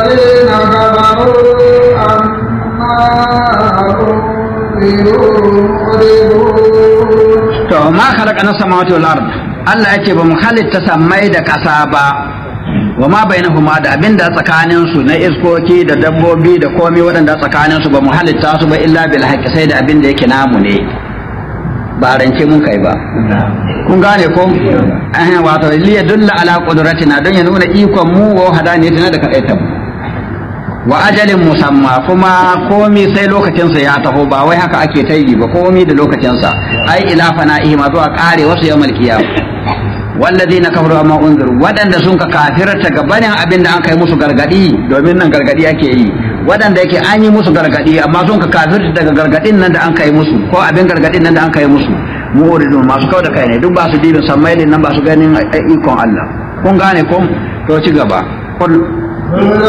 الذين كفروا عما أنذروا معرضون to ma khalaqana samawati wal ard Allah yace ba mu halitta sammai da kasa ba wa ma bainahuma da abinda tsakanin su na iskoki da dabbobi da komai waɗanda tsakanin su ba mu halitta su ba illa bil haqqi sai da abinda yake namu ne ba rance mun kai ba kun gane ko eh wato li yadulla ala qudratina don ya nuna ikon mu wa hadaniyatina da kadaita mu wa ajalin musamma kuma komi sai lokacinsa ya taho ba wai haka ake ta yi ba komi da lokacinsa ai ila fana'ihi ma zuwa kare wasu yawmal qiyam walladheena kafaru amma unziru wadanda sun ka kafirta gabanin abin da an kai musu gargadi domin nan gargadi ake yi wadanda yake an yi musu gargadi amma sun ka kafirta daga gargadin nan da an kai musu ko abin gargadin nan da an kai musu mu'ridun masu kau da kai ne duk ba su dibin sammailin nan ba su ganin ikon Allah kun gane ko to ci gaba